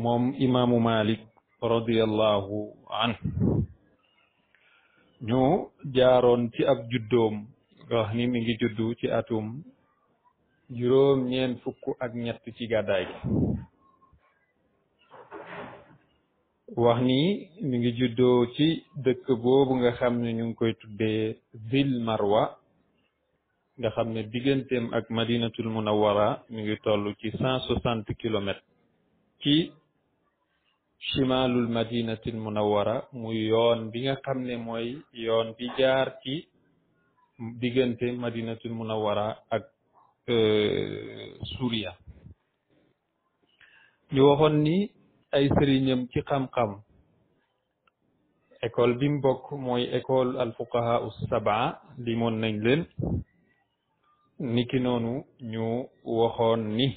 moom imaamu malik radiallahu anhu ñu jaaroon ci ab juddoom nga wax ni mi ngi juddu ci atum juróom ñeen fukk ak ñett ci gàddaay gi wax ni mi ngi juddoo ci dëkk boobu nga xam ne ñu ngi koy tuddee Zil Marwa nga xam ne digganteem ak madinatul munawwara mi ngi toll ci cent soixante kilomètres ci chimalul madinatul munawwara muy yoon bi nga xam ne mooy yoon bi jaar ci diggante madinatul munawwara ak Suuriya ñu waxoon ni ay sëriñam ci xam-xam école bi mu bokk mooy école al fuqaha us sabaa limoon nañ leen niki noonu ñu waxoon ni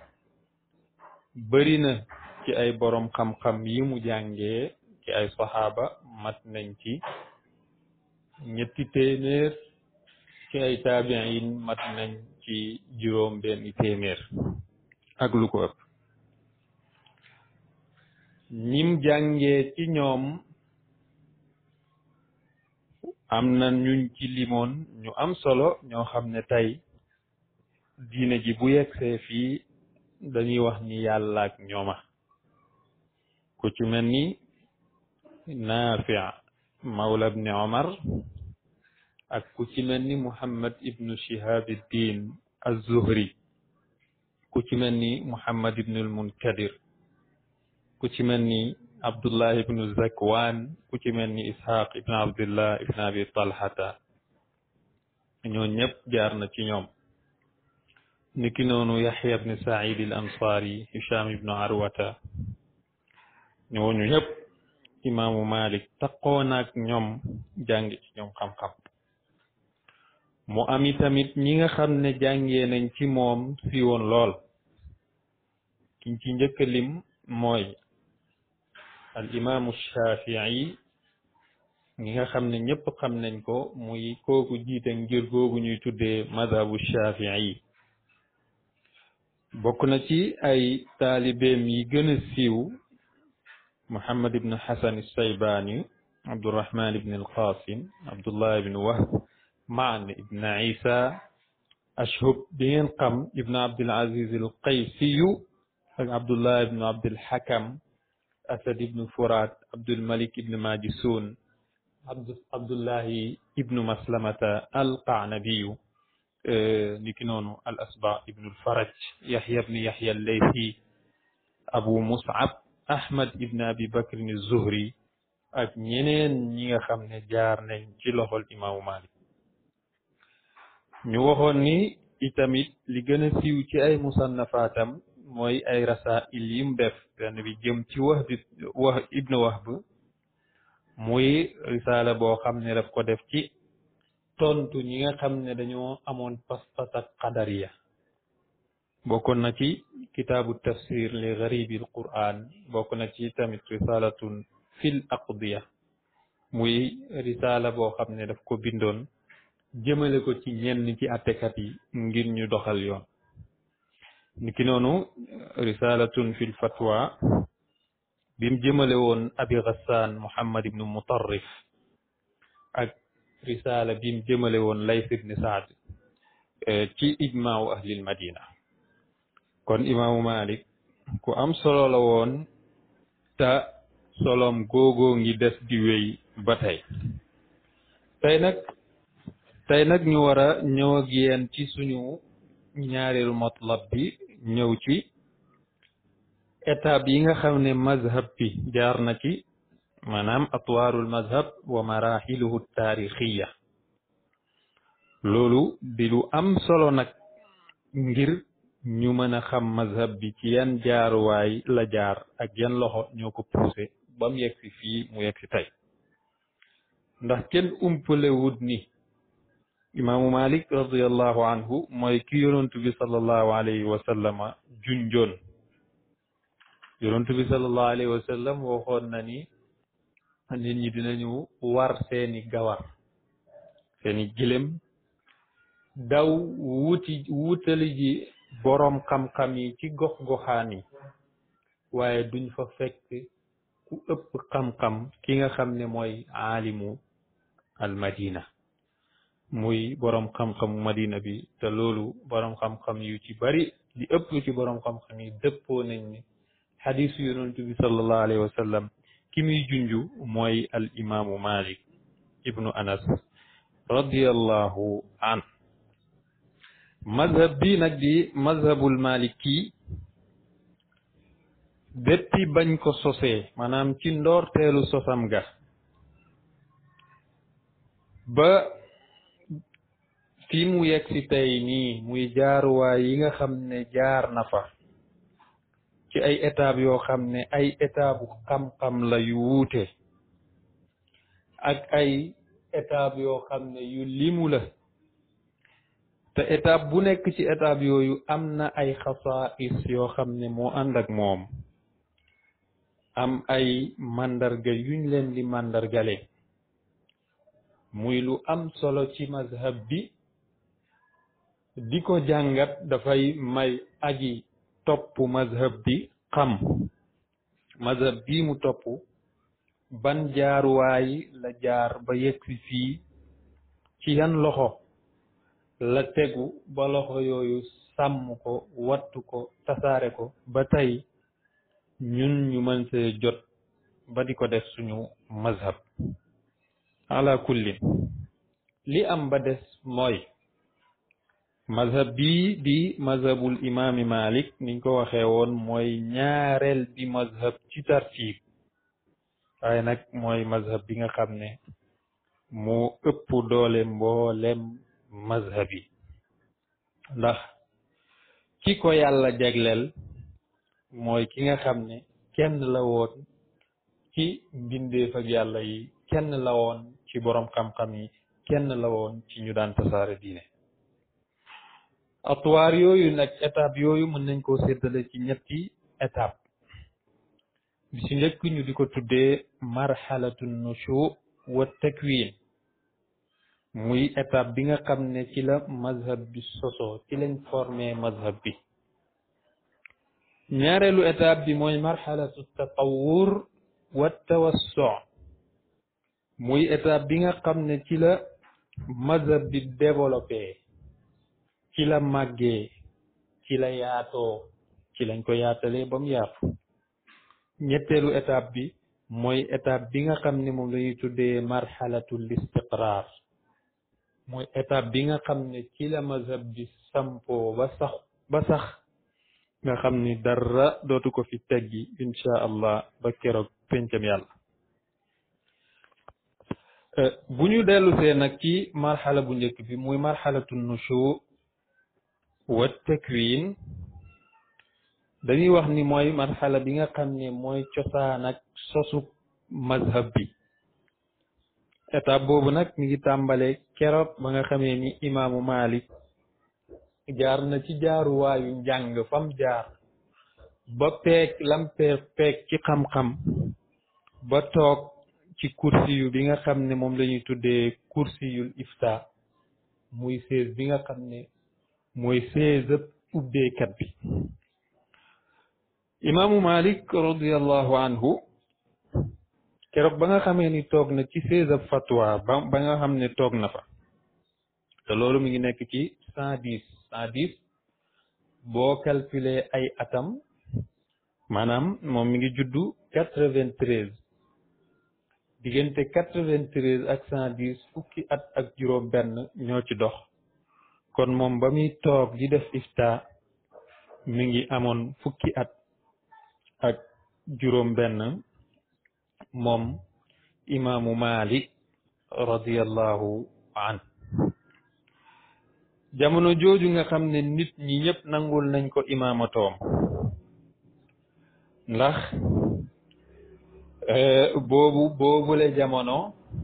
bëri na ci ay borom xam-xam yi mu jàngee ci ay saxaaba mat nañ ci ñetti téeméer ci ay taabiin mat nañ ci juróom benn téeméer ak lu ko ëpp ñim jàngee ci ñoom am na ñuñ ci limoon ñu am solo ñoo xam ne tey diine ji bu yegsee fii dañuy wax ni yàlla ak ñooma ku ci mel ni Naafi mawla ibni Omar ak ku ci mel ni Muhammad ibnu Shihabuddin az-Zuhri ku ci mel ni Muhammad ibnu al-Munkadir ku ci mel ni Abdullah ibnu Zakwan ku ci mel ni Ishaq ibnu Abdullah ibnu Abi Talhata ñoo ñëpp jaar na ci ñoom niki noonu Yaxya ibnu Saïd al-Ansari Hisham ibnu Arwata ñooñu ñëpp imaamu Malik taqoon ak ñoom jàng ci ñoom xam-xam mu am tamit ñi nga xam ne jàngee nañ ci moom si woon lool kiñ ci njëkk a lim mooy al imaamu Shafii ñi nga xam ne ñëpp xam nañ ko muy kooku jiite ngir googu ñuy tuddee madhabu Shafii bokk na ci ay taalibeem yi gën a siiw Muhammad ibn Hasan Saybani Abdurrahman ibn al-Qasim Abdullah ibn Wahb Maan ibn Isa Ashhub bi ngeen xam ibn Abdul Aziz al-Qaysiyu ak Abdullah ibn Abdul Hakam Asad ibn Furat Abdul Malik ibn Majisun Abdullahi ibn Maslamata al-Qanabiyu niki noonu al Asba ibn al-Faraj Yahya ibn Yahya al-Laythi Abu Mus'ab Ahmad ibn Abi Bakr az-Zuhri ak ñeneen ñi nga xam ne jaar nañ ci loxol imaamu Malik ñu waxoon ni itamit li gën a siiw ci ay musannafaatam mooy ay rasail yim def benn bi jëm ci Wahb wax ibnu Wahb muy risaala boo xam ne daf ko def ci tontu ñi nga xam ne dañoo amoon pas-pas ak qadariya bokkoon na ci kitaabu tafsir li garibi al quran bokk na ci tamit risalatun fil aqdiya muy risaala boo xam ne daf ko bindoon jëmale ko ci ñenn ci attekat yi ngir ñu doxal yoon niki noonu risalatun fil fatwa bim jëmale woon abi ghassan muhammad ibnu mutarrif ak risaala bim jëmale woon lays ibni saad ci ijmaawu ahlil madina kon imaamu malik ku am solo la woon te solom googoo ngi des di wéy ba tey tey nag tey nag ñu war a ñëw ak yéen ci suñu ñaareelu matlab bi ñëw ci étape yi nga xam ne mazhab bi jaar na ci maanaam atwaarul mazhab wa maraxiluhu taarixiya loolu di lu am solo nag ngir ñu mën a xam mazhab bi ci yan jaaruwaay la jaar ak yan loxo ñoo ko poussé ba mu yegg si fii mu yegg si tey ndax kenn umpale wut ni imaamu malik radiallahu anhu mooy ki yonantu bi sallallahu alayhi wa sallama junjoon yonantu bi sallallahu alayhi wa sallam waxoon na ni nit ñi dinañu war seeni gawar seeni gilem daw wuti wutali ji boroom xam-xam yi ci gox goxaan yi waaye duñ fa fekk ku ëpp xam-xam ki nga xam ne mooy aalimu al madina muy boroom xam-xamu madina bi te loolu boroom xam-xam yu ci bari li ëpp ci boroom xam-xam yi dëppoo nañ ni xadisu yonent bi sallallahu alayhi wa sallam ki muy junju mooy al imaamu malik ibnu anas radiallahu an mazhab bi nag di mazhabul maliki depuis bañ ko sosee maanaam ci ndoorteelu sosam ga ba fi mu yegg si tey nii muy jaaruwaay yi nga xam ne jaar na fa ci ay étape yoo xam ne ay étape xam-xam la yu wuute ak ay étape yoo xam ne yu limu la te étape bu nekk ci étape yooyu am na ay xasaais yoo xam ne moo ànd ak moom am ay màndarga yuñ leen di màndargale muy lu am solo ci mazhab bi di ko jàngat dafay may aji topp mazhab bi xam mazhab bii mu topp ban jaaruwaay la jaar ba yegsi fii ci yan loxo la tegu ba loxo yooyu sàmm ko wattu ko tasaare ko ba tey ñun ñu mën see jot ba di ko def suñu mazhab ala kullin li am ba des mooy mazhab bii di mazhabul imaami malik niñ ko waxee woon mooy ñaareel bi mazhab ci tartiib waaye nag mooy mazhab bi nga xam ne moo ëpp doole mboolem mazhab yi ndax ki ko yàlla jagleel mooy ki nga xam ne kenn la woon ci mbindeef ak yàlla yi kenn la woon ci boroom xam-xam yi kenn la woon ci ñu daan tasaare diine atuwaar yooyu nag étape yooyu mën nañ koo séddale ci ñetti étape bi ci njëkk ñu di ko tuddee marxalatu nushu wa takwin muy étape bi nga xam ne ci la mazhab bi sosoo ci lañ formé mazhab bi ñaareelu étape bi mooy marxalatu tatawur wa tawassu muy étape bi nga xam ne ci la mazhab bi développé ci la màggee ci la yaatoo ci lañ ko yaatalee ba mu yaatu ñetteelu étape bi mooy étape bi nga xam ne moom la ñuy tuddee marxalatul istiqrar mooy étape bi nga xam ne ci la mazhab bi sampoo ba sax ba sax nga xam ni dara dootu ko fi teggi insha allah ba keroog pencam yàlla bu ñu dellusee nag ci marxala bu njëkk bi muy marxalatu nushu wa takwin dañuy wax ni mooy marxala bi nga xam ne mooy cosaan ak sosu mazhab bi étape boobu nag mi ngi tàmbale keroog ba nga xamee ni imaamu Malik jaar na ci jaaruwaayu njàng fam jaar ba peeg lam peeg peeg ci xam-xam ba toog ci kursi yu bi nga xam ne moom la ñuy tuddee kursi yul ifta muy sées bi nga xam ne mooy sées ëpp ubbeekat bi imaamu Malik radiallahu anhu keroog ba nga xamee ni toog na ci sées ab fatwa ba ba nga xam ne toog na fa te loolu mi ngi nekk ci cent dix cent dix boo calculer ay atam maanaam moom mi ngi juddu quatre vingt treize diggante quatre vingt treize ak cent dix fukki at ak juróom benn ñoo ci dox kon moom ba muy toog di def ifta mi ngi amoon fukki at ak juróom benn moom imaamu Malik radiyallahu an jamono jooju nga xam ne nit ñi ñëpp nangul nañ ko imaamatoom ndax boobu boobule jamono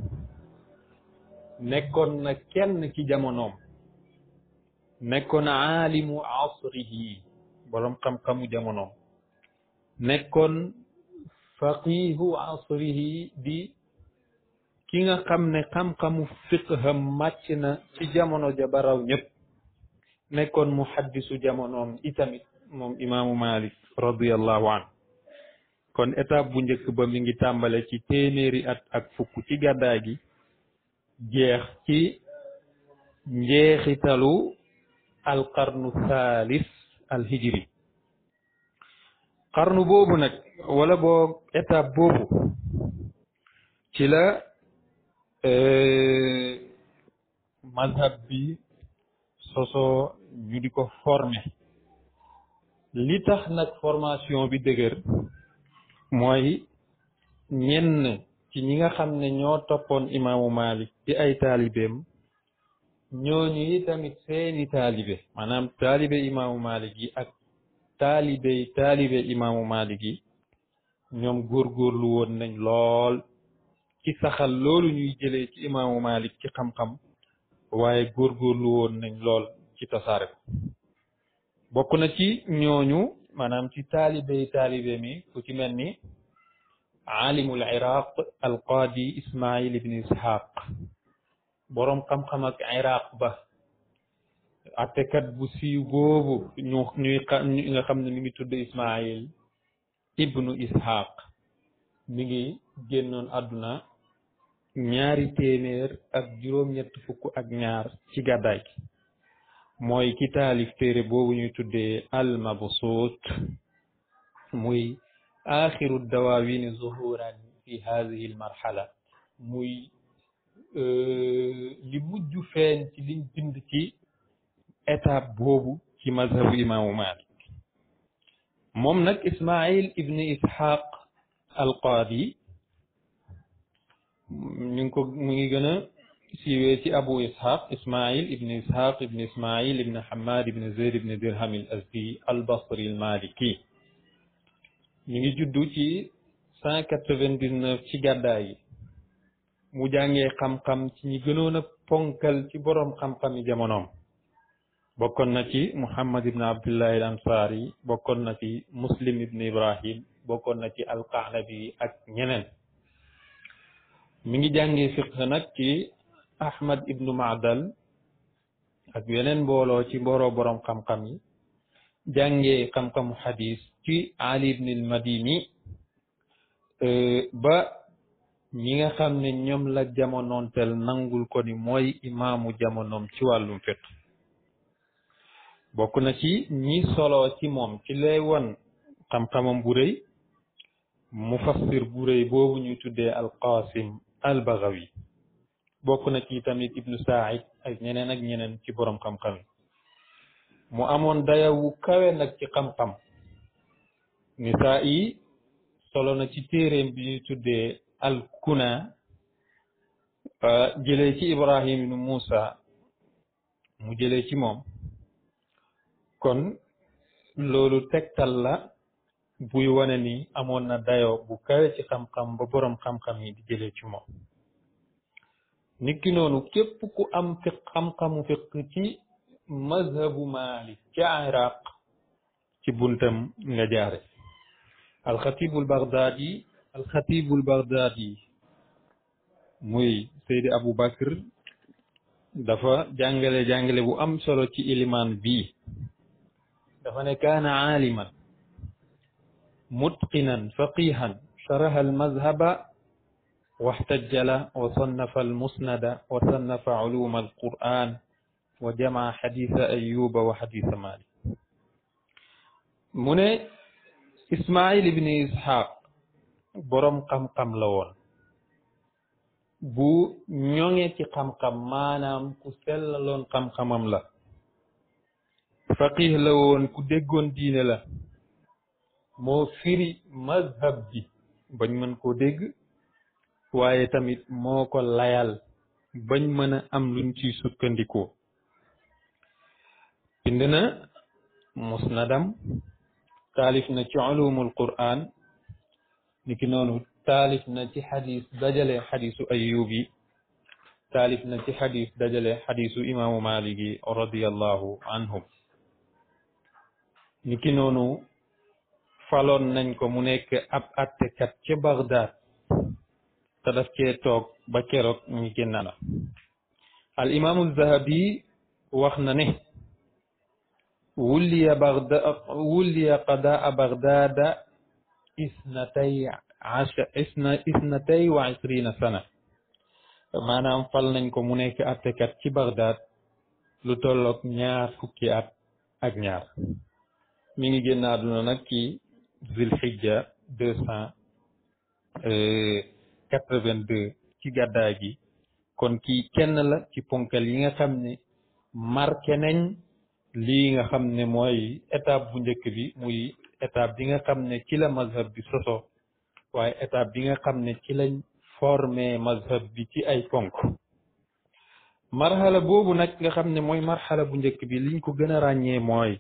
nekkoon na kenn ci jamonoom nekkoon aalimu asrihi boroom xam-xamu jamonoom nekkoon faqihu asrihi di ki nga xam ne xam-xamu fiqham màcc na ci jamono ja baraw ñëpp nekkoon muhaddisu jamonoom itamit moom imaamu malik radiallahu an kon étape bu njëkk ba mi ngi tàmbale ci téeméeri at ak fukk ci gàddaay gi jeex ci njeexitalu alqarnu thalis alhijri qarnu boobu nag wala boo étape boobu ci la mazhab bi sosoo ñu di ko former li tax nag formation bi dëgër mooy ñenn ci ñi nga xam ne ñoo toppoon imaamu Malik ci ay taalibeem ñooñu yi tamit seeni taalibe maanaam taalibe imaamu Malik yi ak taalibe taalibe imaamu Malik yi ñoom góorgóorlu woon nañ lool ci saxal loolu ñuy jëlee ci imaamu Malik ci xam-xam waaye góorgóorlu woon nañ lool ci tasaare ko bokk na ci ñooñu maanaam ci taalibe taalibe mi ku ci mel ni aalimul iraq alqaadi ismail ibn ishaq boroom xam-xam ak iraq ba attekat bu siiw boobu ñu ñuy nga xam ne mi ngi tudd ismail ibnu ishaq mi ngi génnoon àdduna ñaari téeméer ak juróom-ñett fukk ak ñaar ci gàddaay gi mooy ki taalif téere boobu ñuy tuddee al mabsuut muy axiru dawaawini zuhuran fi hadihi al marhala muy li mujj feeñ ci liñ bind ci étape boobu ci mazhabu imaamu malik moom nag ismail ibni ishaq al qaadi ñu ngi ko mu ngi gën a siiwee ci abu ishaq ismail ibni ishaq ibni ismail ibni hamad ibni zayd ibni dirham al azdi al basri al maliki ñu ngi juddu ci cent quatre-vingt-dix-neuf ci gàddaay yi mu jàngee xam-xam ci ñi gënoon a ponkal ci boroom xam-xam yi jamonoom bokkoon na ci muhammad ibn abdullah al ansari bokkoon na ci muslim ibn ibrahim bokkoon na ci alqaanabi ak ñeneen mi ngi jàngee fiqh nag ci ahmad ibnu maadal ak yeneen mbooloo ci mbooloo boroom xam-xam yi jàngee xam-xamu xadis ci ali ibn al madini ba ñi nga xam ne ñoom la jamonoonteel nangul ko ni mooy imaamu jamonoom ci wàllum fiqh bokk na ci ñi solo ci moom ci lay won xam-xamam bu rëy mufassir bu rëy boobu ñuy tuddee alqasim albagawi bokk na ci tamit ibnu said ak ñeneen ak ñeneen ci boroom xam-xam yi mu amoon dayawu kawe nag ci xam-xam nisaa yi solo na ci téeréem bi ñuy tuddee alkuna jëlee ci ibrahim ibnu muusa mu jëlee ci moom kon loolu tegtal la buy wane ni amoon na dayoo bu kawe ci xam-xam ba boroom xam-xam yi di jëlee ci moom niki noonu képp ku am fiq xam-xamu fiq ci mazhabu malik ci iraq ci buntam nga jaare alxatibul baghdadi alxatibul baghdadi muy seydi abou bakr dafa jàngale jàngale bu am solo ci ilimaan bii dafa ne kaana aaliman mutqinan faqihan sharaha almazhaba واحتجل وصنف المسند وصنف علوم القرآن وجمع حديث أيوب وحديث مالك من إسماعيل بن إسحاق borom xam-xam la woon bu ñoŋe ci xam-xam maanaam ku sellaloon xam-xamam la faqih la woon ku déggoon diine la moo firi mazhab bi bañ mën koo dégg waaye tamit moo ko layal bañ mën a am luñ ciy sukkandikoo bind na musnadam taalif na ci ulumul quran niki noonu taalif na ci xadis dajale xadisu ayub yi taalif na ci xadis dajale xadisu imaamu malik yi radiallahu anhum niki noonu faloon nañ ko mu nekk ab attekat ca Bagdad te daf cee toog ba keroog ñu génn na al imaamu zahabi wax na ne wulliya bagda wulliya qadaa bagdada isnatay asha isna isnatay wa isrina sana maanaam fal nañ ko mu nekk attekat ci Bagdad lu tolloog ñaar fukki at ak ñaar mi ngi génn àdduna nag ci zilhijja deux cent quatre-vingt-deux ci gàddaay gi kon kii kenn la ci ponkal yi nga xam ne marqué nañ lii nga xam ne mooy étape bu njëkk bi muy étape bi nga xam ne ci la mazhab bi soso waaye étape bi nga xam ne ci lañ formé mazhab bi ci ay ponk marxala boobu nag nga xam ne mooy marxala bu njëkk bi liñ ko gën a ràññee mooy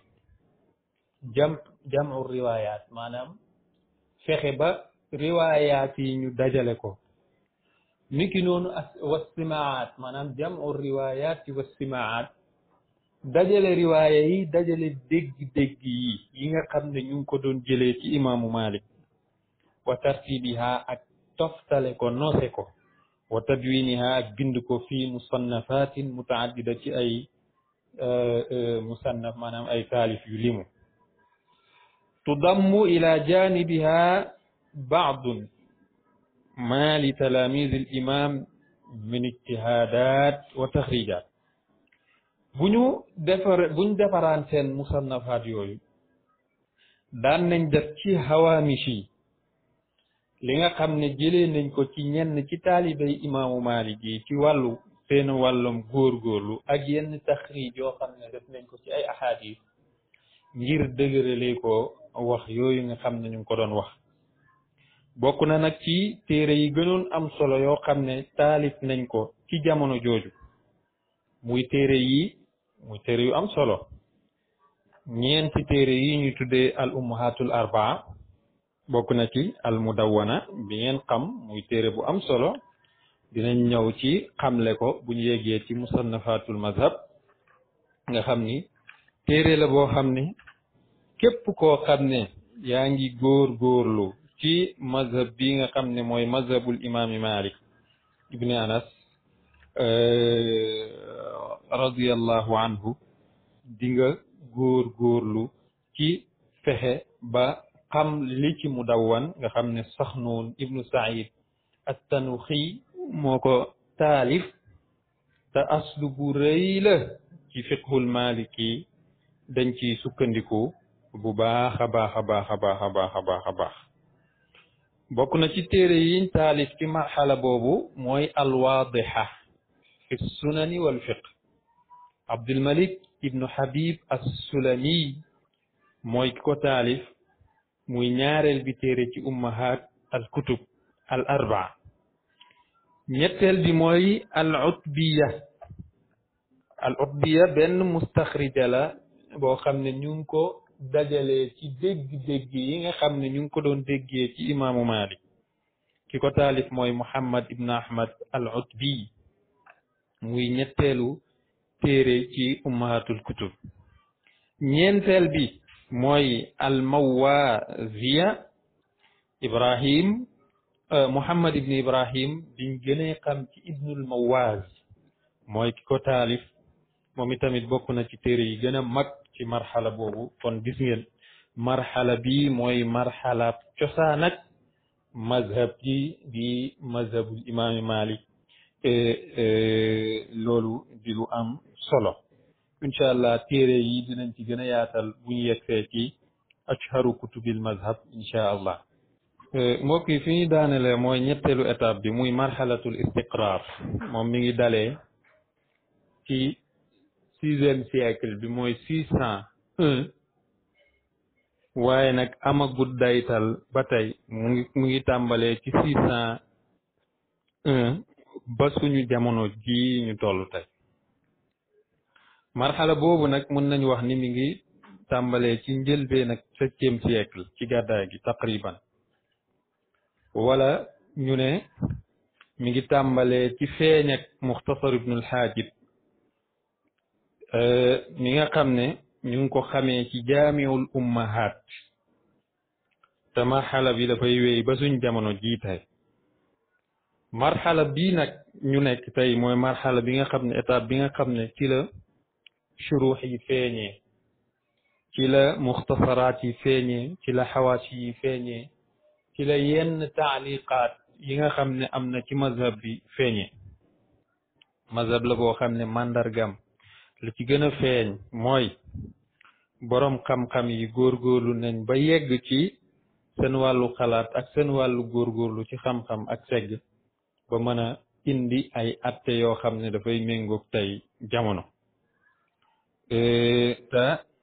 jam jamu riwaayaat maanaam fexe ba riwaayaat yi ñu dajale ko niki noonu as wassimaat maanaam jamu riwaayaat yi wassimaat dajale riwaaya yi dajale dégg-dégg yi yi nga xam ne ñu ngi ko doon jëlee ci imaamu Malik wa tartibiha ak toftale ko noose ko wa tadwiniha ak bind ko fi musannafatin mutaaddida ci ay musannaf maanaam ay taalif yu limu tudammu ila janibiha baadun ma li talamis al imam min ijtihadat wa taxrijat bu ñu defar bu ñu defaraan seen musannafaat yooyu daan nañ def ci hawaamish yi li nga xam ne jëlee nañ ko ci ñenn ci taalibey imaamu Maalik yi ci wàllu seen wàllum góorgóorlu ak yenn taxriij yoo xam ne def nañ ko ci ay ahadis ngir dëgërale ko wax yooyu nga xam ne ñu ngi ko doon wax bokk na nag ci téere yi gënoon am solo yoo xam ne taalif nañ ko ci jamono jooju muy téere yi muy téere yu am solo ñeenti téere yi ñu tuddee al ummahatul arbaa bokk na ci al mudawwana bi ngeen xam muy téere bu am solo dinañ ñëw ci xamle ko bu ñu yeggee ci musannafatul mazhab nga xam ni téere la boo xam ne képp koo xam ne yaa ngi góor góorlu ci mazhab bi nga xam ne mooy mazhabul imaami malik ibni anas radiyallahu anhu di nga góor góorlu ci fexe ba xam li ci mudawwan nga xam ne Saxnuun ibnu Saïd at-Tanuxi moo ko taalif te aslu bu rëy la ci fiqhul maliki dañ ci sukkandiku bu baax a baax a baax a baax a baax a baax a baax bokk na ci téere yiñ taalif ci marxala boobu mooy alwaadixa fi sunani wal fiq Abdulmalik ibnu Habib as-Sulami mooy ki ko taalif muy ñaareel bi téere ci ummahat al kutub al arbaa ñetteel bi mooy al utbiya al utbiya benn mustaxrija la boo xam ne ñu ngi ko dajalee ci dégg-dégg yi nga xam ne ñu ngi ko doon déggee ci imaamu Malik ki ko taalif mooy Muhammad ibn Ahmad al utbi muy ñetteelu téere ci ummahatul kutub ñeenteel bi mooy almawaziya ibrahim muhammad ibn ibrahim biñ gënee xam ci ibnul mawaz mooy ki ko taalif moom itamit bokk na ci téere yi gën a mag ci marxala boobu kon gis ngeen marxala bi mooy marxala cosaan ak mazhab ji di mazhabul imaami malik loolu di lu am solo incha allah téere yi dinañ ci gën a yaatal bu ñu yegsee ci ashharu kutubil mazhab incha allah mbokk yi fi ñu daanele mooy ñetteelu étape bi muy marxalatul istiqrar moom mi ngi dalee ci sixième siècle bi mooy six cent un waaye nag amagut daytal ba tey mu ngi mu ngi tàmbalee ci six cent un ba suñu jamono ji ñu toll tey marxala boobu nag mën nañu wax ni mi ngi tàmbalee ci njëlbeen ak septième siècle ci gàddaay gi taqriban wala ñu ne mi ngi tàmbalee ci feeñ ak muxtasar ibnul xaajib mi nga xam ne ñu ngi ko xamee ci jaamiul ummahat te marxala bi dafay wéy ba suñ jamono jii tey marxala bii nag ñu nekk tey mooy marxala bi nga xam ne étape bi nga xam ne ci la shuruux yi feeñee ci la muxtasaraat yi feeñee ci la xawaasi yi feeñee ci la yenn taaliqaat yi nga xam ne am na ci mazhab bi feeñe mazhab la boo xam ne màndargam lu ci gën a feeñ mooy boroom xam-xam yi góorgóorlu nañ ba yegg ci seen wàllu xalaat ak seen wàllu góorgóorlu ci xam-xam ak segg ba mën a indi ay atte yoo xam ne dafay méngoog tey jamono te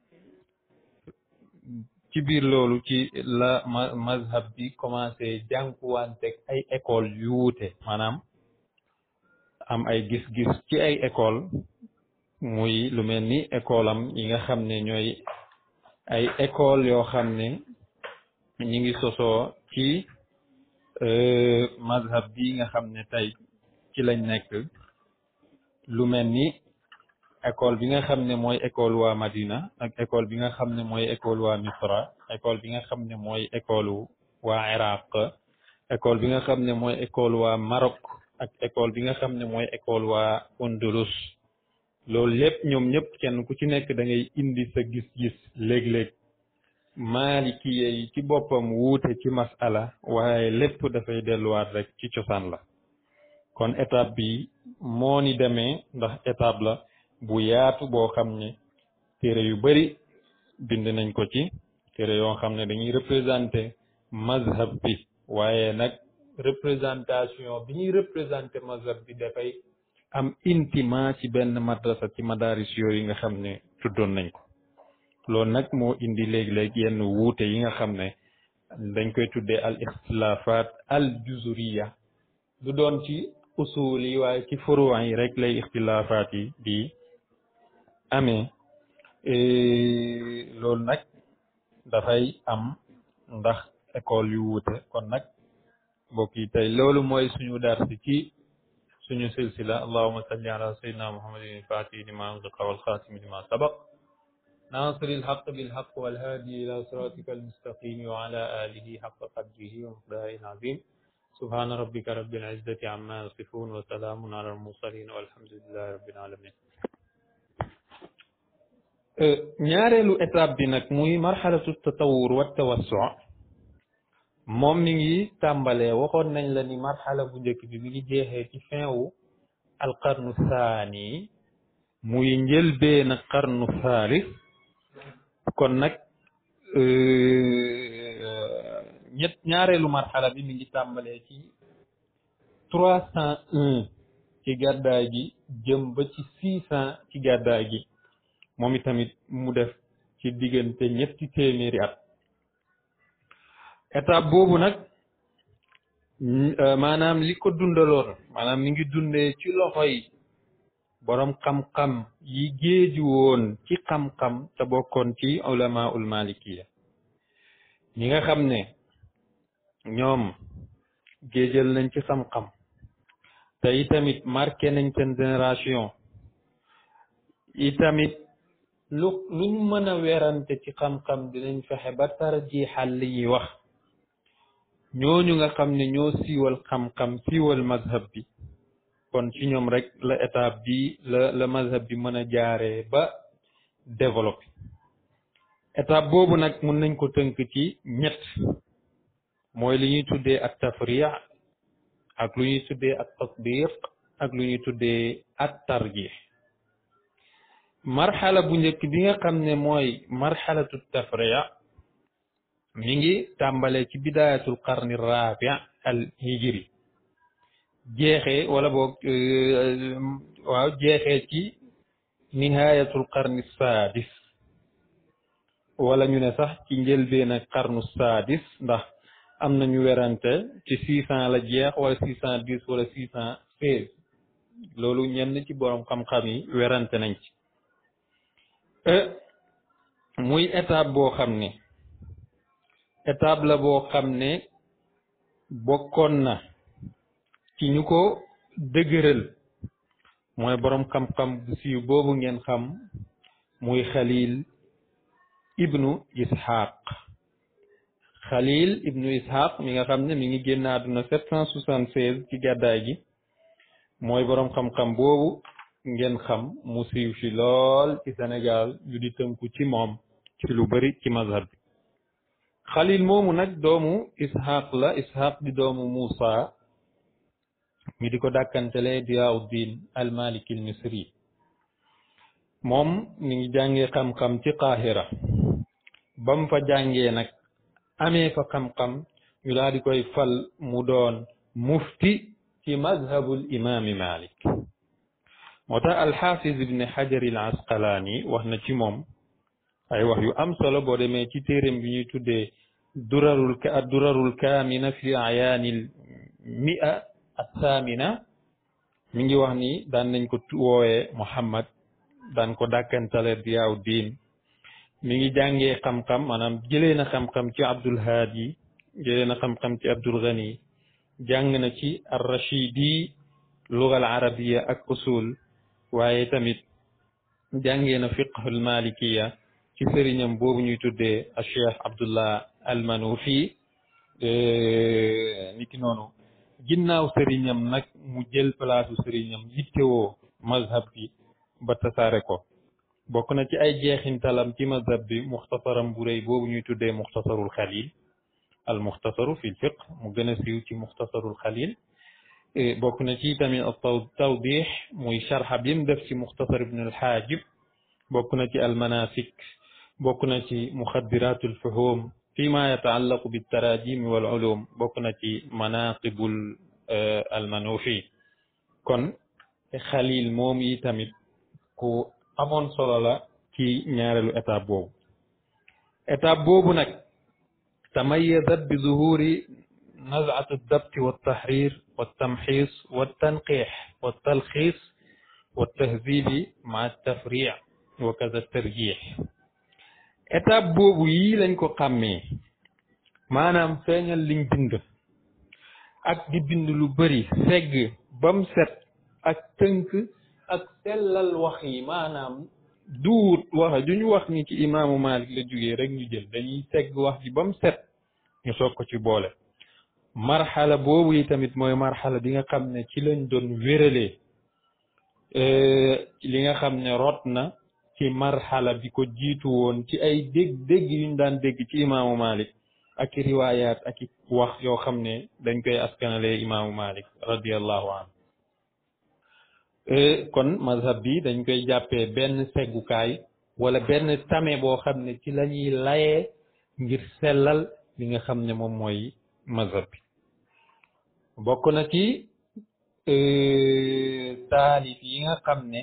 ci biir loolu ci la ma mazhab bi commencé jànkuwanteeg ay école yu wuute maanaam am ay gis-gis ci ay école muy lu mel ni école am yi nga xam ne ñooy ay école yoo xam ne ñi ngi sosoo ci mazhab bi nga xam ne tey ci lañ nekk lu mel ni école bi nga xam ne mooy école waa Madina ak école bi nga xam ne mooy école waa Misra école bi nga xam ne mooy école waa Iraq école bi nga xam ne mooy école waa Maroc ak école bi nga xam ne mooy école waa Andalus loolu lépp ñoom ñëpp kenn ku ci nekk da ngay indi sa gis-gis léeg-léeg maalikiye yi ci boppam wuute ci masala waaye lépp dafay delluwaat rek ci cosaan la kon étape bi moo ni demee ndax étape la bu yaatu boo xam ne téere yu bari bind nañ ko ci téere yoo xam ne dañuy représenté mazhab bi waaye nag représentation bi ñuy représenté mazhab bi dafay am intima ci benn madrasa ci madaris yooyu nga xam ne tuddoon nañ ko loolu nag moo indi léeg-léeg yenn wuute yi nga xam ne dañ koy tuddee al ixtilafat al juzuriya du doon ci usul yi waaye ci furuwa yi rek lay ixtilafat yi di amee loolu nag dafay am ndax école yu wuute kon nag mbokk yi tey loolu mooy suñu darsi ci suñu silsila allahuma salli ala sayyidina muhammadin al-fatihi lima ughliqa wal khatimi lima sabaq ناصر الحق بالحق والهادي إلى صراطك المستقيم وعلى آله حق قدره ومقداره العظيم سبحان ربك رب العزة عما يصفون وسلام على المرسلين والحمد لله رب العالمين ñaareelu étape bi nag muy marxalatu tatawur wa tawassu moom mi ngi tàmbalee waxoon nañ la ni marxala bu njëkk bi mi ngi jeexee ci fin wu alqarnu saani muy njëlbeen qarnu saalis kon nag ñett ñaareelu marxala bi mi ngi tàmbalee ci trois cent un ci gàddaay gi jëm ba ci six cent ci gàddaay gi moom itamit mu def ci diggante ñetti téeméeri at étape boobu nag maanaam li ko dundaloon maanaam mi ngi dundee ci loxoy boroom xam-xam yi géeju woon ci xam-xam te bokkoon ci ulama ul malikiya ñi nga xam ne ñoom géejal nañ ci xam-xam te itamit marqué nañ seen génération itamit lu luñ mën a werante ci xam-xam dinañ fexe ba tarjiixal li ñuy wax ñooñu nga xam ne ñoo siiwal xam-xam siiwal mazhab bi kon ci ñoom rek la étape bi la la mazhab bi mën a jaaree ba développé étape boobu nag mun nañ ko tënk ci ñett mooy li ñuy tuddee ak tafriya ak lu ñuy tuddee ak tatbiq ak lu ñuy tuddee ak tarjih marxala bu njëkk bi nga xam ne mooy marxalatu tafriya mi ngi tàmbale ci bidayatul qarni rabi al hijri jeexee wala boog waaw jeexee ci nihayatul qarni sadis wala ñu ne sax ci njëlbeen ak qarnu sadis ndax am nañu werante ci six cent la jeex wala six cent dix wala six cent seize loolu ñenn ci borom xam-xam yi werante nañ ci muy étape boo xam ne étape la boo xam ne bokkoon na ci ñu ko dëgëral mooy boroom xam-xam bu siiw boobu ngeen xam muy xalil ibnu ishaq xalil ibnu ishaq mi nga xam ne mi ngi génn àdduna sept cent soixante seize ci gàddaay gi mooy boroom xam-xam boobu ngeen xam mu siiw ci lool ci Sénégal ñu di tënku ci moom ci lu bari ci mazhab bi xalil moomu nag doomu ishaq la ishaq di doomu muusa mi di ko dàkkantele diyaauddin almaliki al misri moom mi ngi jàngee xam-xam ci qaahira bam fa jàngee nag amee fa xam-xam ñu daal di koy fal mu doon mufti ci mazhabul imaami malik moo tax alxaafis ibne xajar al asqalaani wax na ci moom ay wax yu am solo boo demee ci téeréem bi ñuy tuddee durarul durarul kaamina fi ayaanil mi'a athamina mi ngi wax ni daan nañ ko woowee Muhammad daan ko dàkkantale diyaaw diin mi ngi jàngee xam-xam maanaam jëlee na xam-xam ci Abdul Haadi jëlee na xam-xam ci Abdul Ghani jàng na ci ar-Rashidi lugal arabiya ak usul waaye tamit jàngee na fiqhul malikiya ci sëriñam boobu ñuy tuddee a cheikh abdullah almanufi niki noonu ginnaaw sëriñam nag mu jël place sëriñam yittewoo mazhab bi ba tasaare ko bokk na ci ay jeexintalam ci mazhab bi muxtasaram bu rëy boobu ñuy tuddee muxtasarul xalil al muxtasaru fi lfiq mu gën a siiw ci muxtasarul xalil bokk na ci tamit tawdix muy sharxa bi mu def ci muxtasar ibn alxaajib bokk na ci almanasik bokk na ci muxaddiratul fuhum fi ma yataallaqu biltarajim wal ulum bokk na ci manaqibul almanufi kon xalil moom yi tamit ku amoon solo la ci ñaareelu étape boobu étape boobu nag tamayazat bi zuhuri nazat aldabt waltahrir waltamxis waltanqix waltalxis waltahzibi ma altafric wa kaza tarjix étape boobu yii lañ ko xàmmee maanaam feeñal liñ bind ak di bind lu bëri segg bam set ak tënk ak sellal wax yi maanaam duut wax duñu wax ni ci imaamu Malik la jógee rek ñu jël dañuy segg wax ji bam set ñu soog ko ci boole marxala boobu yi tamit mooy marxala bi nga xam ne ci lañ doon wéralee li nga xam ne rot na ci marxala bi ko jiitu woon ci ay dégg dégg yuñ daan dégg ci imaamu Malik ak i riwaayaat ak i wax yoo xam ne dañ koy askanalee imaamu Malik radiallahu anhu kon mazhab bi dañ koy jàppee benn seggukaay wala benn tame boo xam ne ci la ñuy layee ngir sellal li nga xam ne moom mooy mazhab bi bokk na ci taalif yi nga xam ne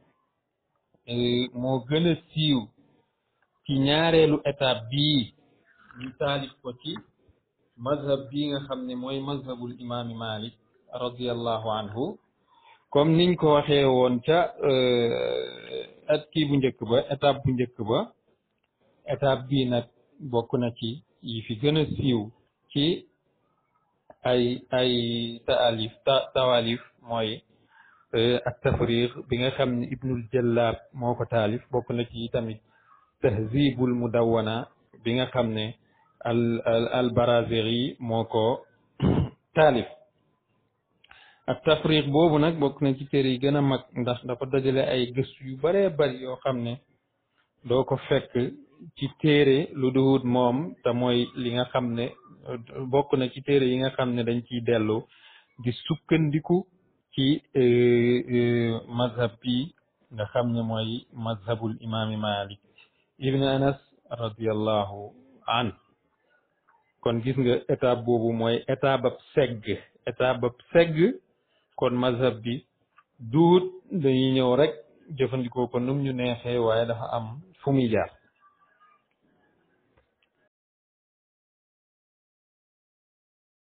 moo gën a siiw ci ñaareelu étape bii ñu taalif ko ci mazhab bii nga xam ne mooy mazhabul imaami Malik radiallahu anhu comme niñ ko waxee woon ca at kii bu njëkk ba étape bu njëkk ba étape bii nag bokk na ci yi fi gën a siiw ci ay ay taalif tawalif mooy ak tafriq bi nga xam ne ibnul jallaab moo ko taalif bokk na ci tamit tahzibul mudawwana bi nga xam ne al al baraziri moo ko taalif ak tafriq boobu nag bokk na ci téere yi gën a mag ndax dafa dajale ay gëstu yu baree bari yoo xam ne doo ko fekk ci téere lu duhut moom te mooy li nga xam ne bokk na ci téere yi nga xam ne dañ ciy dellu di sukkandiku ci mazhab bi nga xam ne mooy mazhabul imaami malik ibn anas radiallahu an kon gis nga étape boobu mooy étape ab segg étape ab segg kon mazhab bi duut dañuy ñëw rek jëfandikoo ko num ñu neexee waaye dafa am fu muy jaar